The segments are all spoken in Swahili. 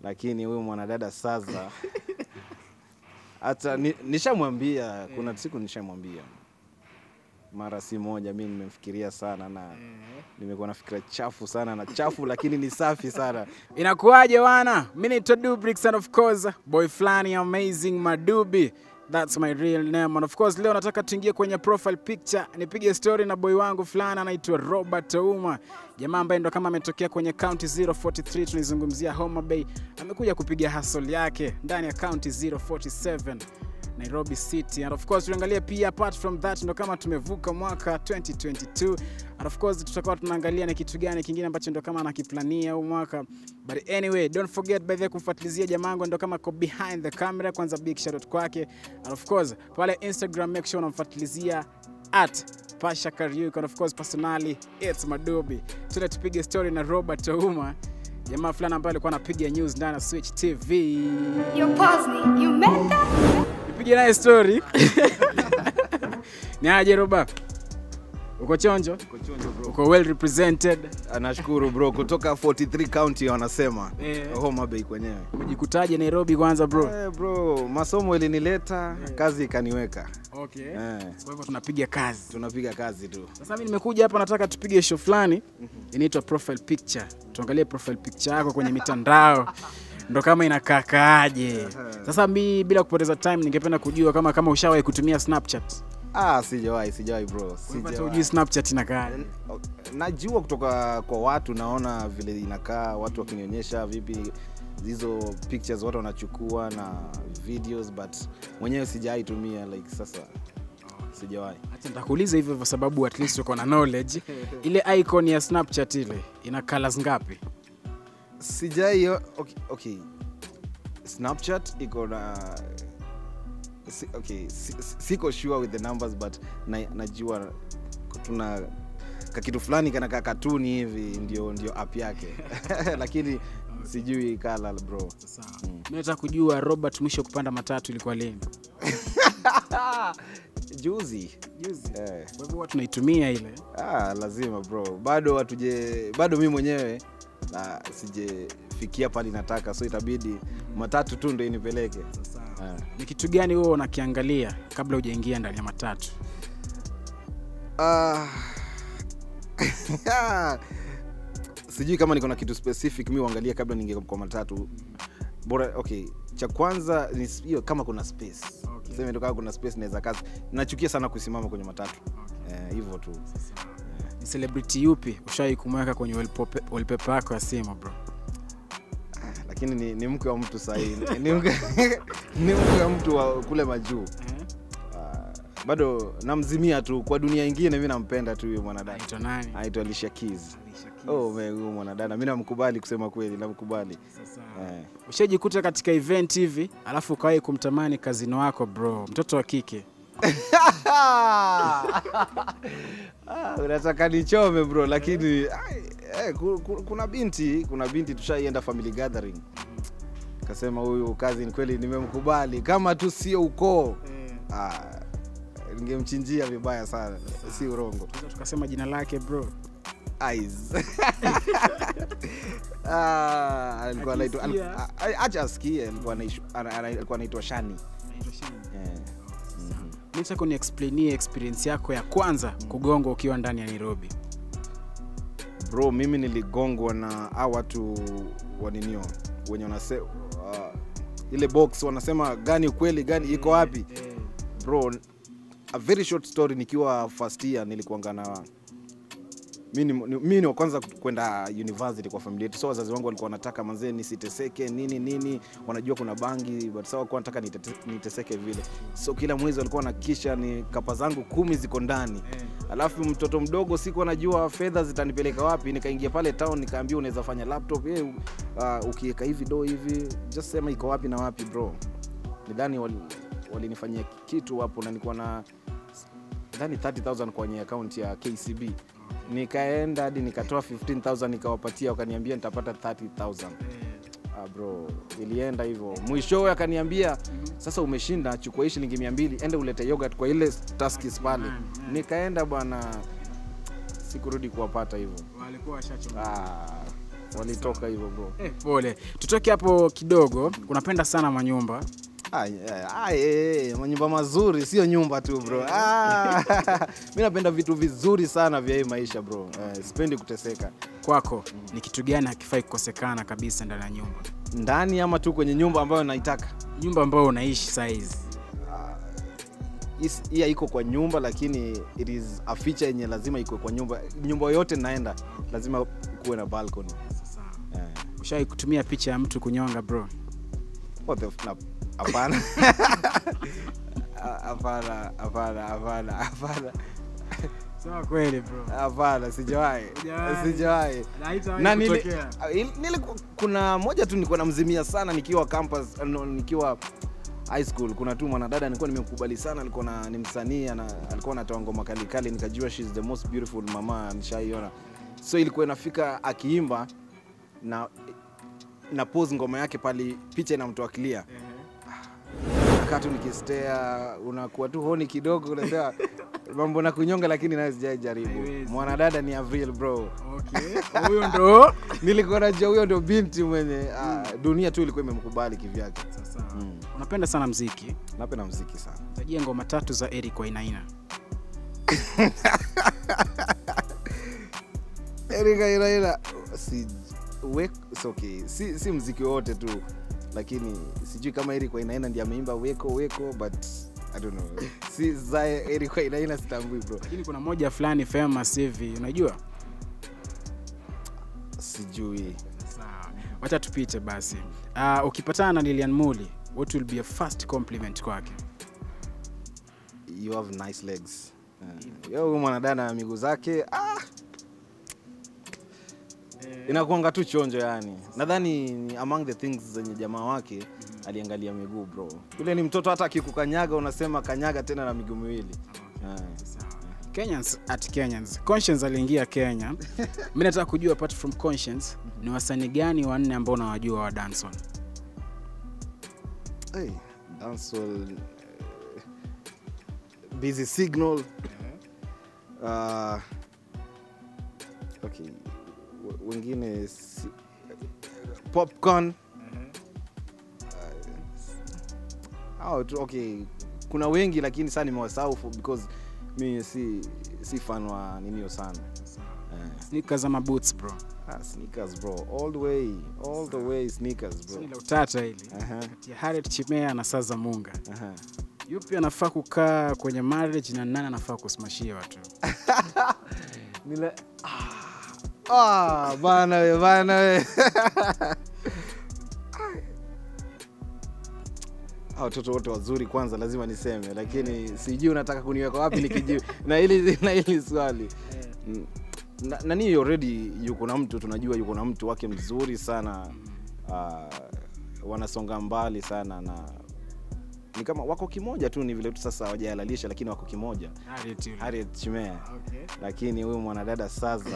lakini huyu mwanadada sasa hata ni, nishamwambia kuna siku nishamwambia mara si moja, mi nimemfikiria sana na nimekuwa na fikira chafu sana na chafu, lakini ni safi sana. Inakuwaje wana? Mimi naitwa Dubrix and of course boy flani amazing Madubi. That's my real name. And of course leo nataka tuingie kwenye profile picture nipige story na boy wangu fulani anaitwa Robert Ouma. Jamaa ambaye ndo kama ametokea kwenye county 043 tunizungumzia Homa Bay. Amekuja kupiga hustle yake ndani ya county 047. Nairobi City and of course tuangalie pia apart from that ndo kama tumevuka mwaka 2022 and of course tutakuwa tunaangalia ni kitu gani kingine ambacho ndo kama anakiplania huu mwaka but anyway don't forget by the way kumfuatilizia jamangu ndo kama ko behind the camera kwanza big shout out kwake and of course pale Instagram make sure unamfuatilizia at Pasha Kariuki and of course personally it's Madobi tuna tupige story na Robert Ouma jamaa fulani ambaye alikuwa anapiga news ndani ya Switch TV You pause me. You meant that? nipige naye story ni aje roba uko chonjo uko well represented Nashukuru bro, kutoka 43 county wanasema Eh. Homa Bay kwenyewe. umejikutaje nairobi kwanza bro Eh, bro, masomo ilinileta, kazi ikaniweka. okay. Eh, kwa hivyo tunapiga kazi tunapiga kazi tu. sasa mi nimekuja hapa nataka tupige show fulani inaitwa profile picture tuangalie profile picture yako kwenye mitandao ndo kama inakakaaje sasa mi bila kupoteza time ningependa kujua kama kama ushawahi kutumia snapchat Ah, sijawahi, sijawahi bro. Kwa hivyo hata Sijawahi. hujui snapchat inakaaje najua kutoka kwa watu naona vile inakaa watu wakinionyesha vipi hizo pictures watu wanachukua na videos but mwenyewe sijawahi tumia like sasa sijawahi Acha nitakuuliza hivyo kwa sababu at least uko na knowledge. Ile icon ya Snapchat ile ina colors ngapi? sijai okay, okay. snapchat iko na si, okay, si, si- siko sure with the numbers but na, najua tuna kakitu fulani kanakaa katuni hivi ndio ndio app yake lakini sijui kala bro Sawa. Mimi nataka kujua Robert mwisho kupanda matatu ilikuwa lini? juzi Juzi. eh. Kwa hivyo huwa tunaitumia ile. Ah, lazima bro, bado hatuje, bado mi mwenyewe na sijefikia pali nataka, so itabidi matatu tu ndo inipeleke. Ah. Ni kitu gani wewe unakiangalia kabla hujaingia ndani ya matatu? Ah. sijui kama niko na kitu specific mi uangalia kabla ninge kwa matatu bora okay cha kwanza ni s- hiyo kama kuna space Okay. seme ndo kama kuna space naweza kazi nachukia sana kusimama kwenye matatu Eh, hivyo tu Ni celebrity yupi ushawahi kumweka kwenye wallpaper wallpaper yako ya simu bro? Ah, lakini ni, ni mke wa mtu sahii ni mke ni mke wa mtu wa kule majuu Eh? Ah, bado namzimia tu kwa dunia ingine mi nampenda tu huyo mwanadada Anaitwa nani? anaitwa Alicia Keys Alicia Keys. oh man, huyo mwanadada mi namkubali kusema kweli namkubali Sasa. eh. Ushajikuta katika event hivi alafu ukawahi kumtamani kazino wako bro, mtoto wa kike. Ah, unataka nichome bro lakini ai, eh, ku- ku- kuna binti kuna binti tushaienda family gathering kasema huyu kazi ni kweli nimemkubali kama tu sio ukoo ah, ningemchinjia vibaya sana si urongo Tunaweza tukasema jina lake bro. Eyes. Ah, alikuwa anaitwa al- Akisikia. a- a- acha asikie alikuwa anaishu- ana- ana- alikuwa anaitwa shani Eh. Mhm. Nataka uniexplainie experience yako ya kwanza kugongwa ukiwa ndani ya Nairobi. bro mimi niligongwa na a watu waninio wenye wanase uh, ile box wanasema gani ukweli gani iko wapi bro a very short story nikiwa first year nilikuanga na mi ni- ni- mi ni wa kwanza kwenda university kwa familia yetu so wazazi wangu walikuwa wanataka manzee nisiteseke nini nini wanajua kuna bangi but sa walikuwa wanataka nitete- niteseke vile so kila mwezi walikuwa nakisha ni kapa zangu kumi ziko ndani alafu mtoto mdogo siku anajua fedha zitanipeleka wapi nikaingia pale town nikaambia unaweza fanya laptop hey, uh, ukiweka hivi do hivi just sema iko wapi na wapi bro nidhani wal- walinifanyia kitu hapo na nilikuwa na dhani 30000 kwenye akaunti ya kcb nikaenda hadi nikatoa 15000 nikawapatia wakaniambia nitapata 30000 ah, bro ilienda hivyo mwishowe akaniambia sasa umeshinda chukua hii shilingi mia mbili ende ulete yogurt kwa ile taskis pale nikaenda bwana sikurudi kuwapata hivyo Walikuwa washachoka. ah, walitoka hivyo bro Eh, pole. Tutoke hapo kidogo. Unapenda sana manyumba. Ah, yeah, ah, eh, eh, manyumba mazuri sio nyumba tu bro ah, mi napenda vitu vizuri sana vya hii maisha bro eh, sipendi kuteseka Kwako ni kitu gani hakifai kukosekana kabisa ndani ya nyumba? ndani ama tu kwenye nyumba ambayo naitaka Nyumba ambayo unaishi saa hizi. Is- hii haiko kwa nyumba lakini it is a feature yenye lazima iko kwa nyumba nyumba yoyote naenda lazima kuwe na balcony eh. Ushawahi kutumia picha ya mtu kunyonga bro? What the f- na- hapana Ah, hapana hapana hapana hapana Sema kweli bro. hapana sijawahi Hujawahi. sijawahi Na haitawahi na nili, kutokea. ah, il- niliku- kuna moja tu nilikuwa namzimia sana nikiwa campus no, nikiwa high school kuna tu mwanadada nilikuwa nimekubali sana alikuwa na ni msanii ana- alikuwa anatoa ngoma kali kali nikajua she's the most beautiful mama nishaiona so ilikuwa inafika akiimba na na pose ngoma yake pali picha inamtoa clear nakaa tu nikistea unakuwa tu honi kidogo unasema mambo na kunyonga lakini nayo sijai jaribu Haiwezi. mwanadada ni avril bro Okay. Huyo ndo nilikuwa najua huyo ndo binti mwenye ah, dunia tu ilikuwa imemkubali kivyake sasa. Mm. Unapenda sana mziki. napenda mziki sana Tajia ngoma tatu za Eric Wainaina. Erika Iraira si, we, it's okay. si, si mziki wote tu lakini sijui kama Eric Wainaina ndiye ameimba weko weko but I don't know. si za Eric Wainaina sitambui bro Lakini kuna moja fulani famous hivi, unajua? sijui Sawa. Wacha tupite basi. Uh, ukipatana na Lilian Muli, what will be a first compliment kwake? you have nice legs uh, huyu mwanadada na miguu zake ah, inakuanga tu chonjo yani nadhani ni among the things zenye jamaa wake aliangalia miguu bro yule ni mtoto hata akikukanyaga unasema kanyaga tena na miguu miwili Ah. Kenyans at Kenyans. Conscience aliingia Kenya. Mimi nataka kujua apart from Conscience, ni wasanii gani wanne ambao unawajua wa dancehall? Hey, dancehall, eh, busy signal uh, okay w- wengine si, popcorn uh, hao tu okay kuna wengi lakini saa nimewasahau for- because mi si si fan wa ninio sana Eh, Sneakers ama boots bro? ah, sneakers bro all the way all the way sneakers bro Swali la utata hili. Aha, Kati ya Harriet Chimea na Saza Munga. aha. Yupi anafaa kukaa kwenye marriage na nani anafaa kusimashia watu? Nile... Ah, bana we, bana we. Hao watoto wote wazuri kwanza lazima niseme, lakini sijui unataka kuniweka wapi nikijibu na hili na hili swali. Mm. Na, nani already yuko na mtu tunajua yuko na mtu wake mzuri sana. Uh, wanasonga mbali sana na ni kama wako kimoja tu, ni vile tu sasa hawajahalalisha, lakini wako kimoja. Harriet yule. Harriet Chimea Okay. lakini huyu mwanadada sasa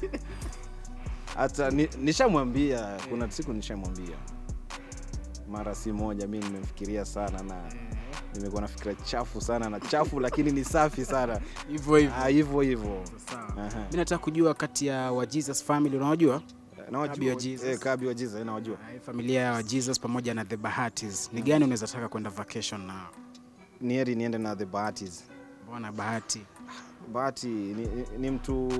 hata ni- nishamwambia kuna siku nishamwambia mara si moja mi nimemfikiria sana na nimekuwa na fikira chafu sana na chafu lakini ni safi sana Hivyo hivyo. Ah, hivyo hivyo Sawa. Aha. Mimi nataka kujua kati ya wa Jesus family unawajua? Nawajua- Kabi wa Jesus. eh, Kabi wa Jesus, eh, nawajua Hii familia ya wa Jesus pamoja na the Bahatis. Ni gani unaweza taka kwenda vacation nao? ni heri niende na the Bahatis. Mbona Bahati? Bahati ni, ni, ni mtu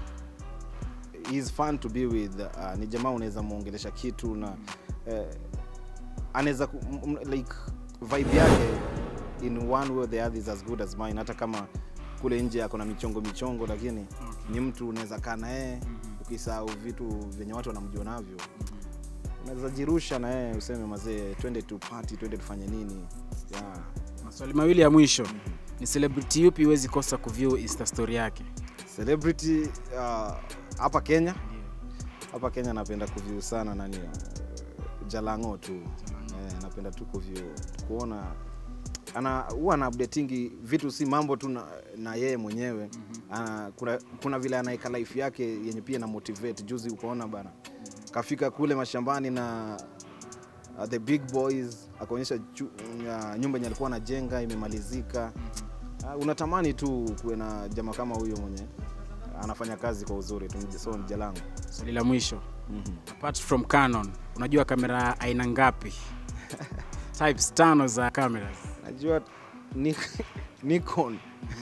is fun to be with uh, ni jamaa unaweza muongelesha kitu na eh, anaweza ku- m- m- like vibe yake in one way or the other is as good as mine hata kama kule nje ako na michongo michongo lakini ni mtu unaweza kaa na yeye ukisahau vitu vyenye watu wanamjua navyo unaweza jirusha na yeye useme mazee twende tu party twende tufanye nini yeah. Maswali mawili ya mwisho. Ni celebrity yupi huwezi kosa kuview Insta story yake? celebrity uh, hapa kenya hapa kenya napenda kuview sana nani uh, jalango tu eh, napenda tu kuview kuona ana huwa ana updatingi vitu si mambo tu na, na yeye mwenyewe ana, kuna, kuna vile anaeka life yake yenye pia na motivate juzi ukaona bana kafika kule mashambani na uh, the big boys akaonyesha chu- uh, nyumba yenye alikuwa anajenga imemalizika uh, unatamani tu kuwe na jamaa kama huyo mwenye anafanya kazi kwa uzuri tu so ni jalango Swali la mwisho. apart from Canon, unajua kamera aina ngapi? Types tano za cameras. najua ni, Nikon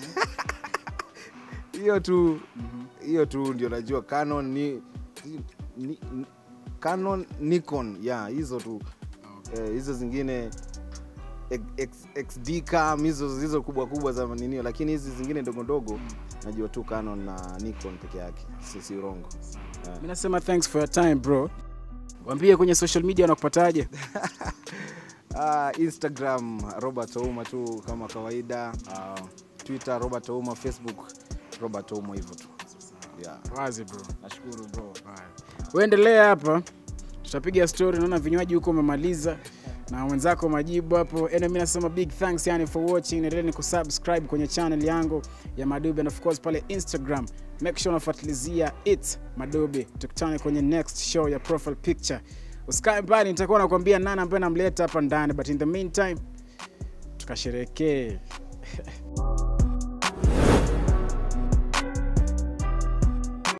hiyo tu hiyo tu ndio najua Canon ni, ni, ni Canon Nikon ya hizo tu eh, hizo zingine X, XD cam hizo hizo kubwa kubwa za ninio, lakini hizi zingine ndogo ndogo najua tu Canon na Nikon peke yake, si si urongo. Mimi nasema thanks for your time bro. Waambie kwenye social media wanakupataje? Ah, Instagram Robert Ouma tu kama kawaida. Ah, Twitter Robert Ouma, Facebook Robert Ouma hivyo tu. Yeah. Wazi bro. Nashukuru bro. Uendelea hapa, tutapiga story. Naona vinywaji huko umemaliza na wenzako majibu hapo. Anyway, mimi nasema big thanks yani for watching. Endelea kusubscribe kwenye channel yangu ya Madobe and of course pale Instagram. Make sure unafuatilizia it Madobe. Tukutane kwenye next show ya profile picture. Usikae mbali, nitakuwa nakwambia nani ambaye namleta hapa ndani, but in the meantime tukasherekee.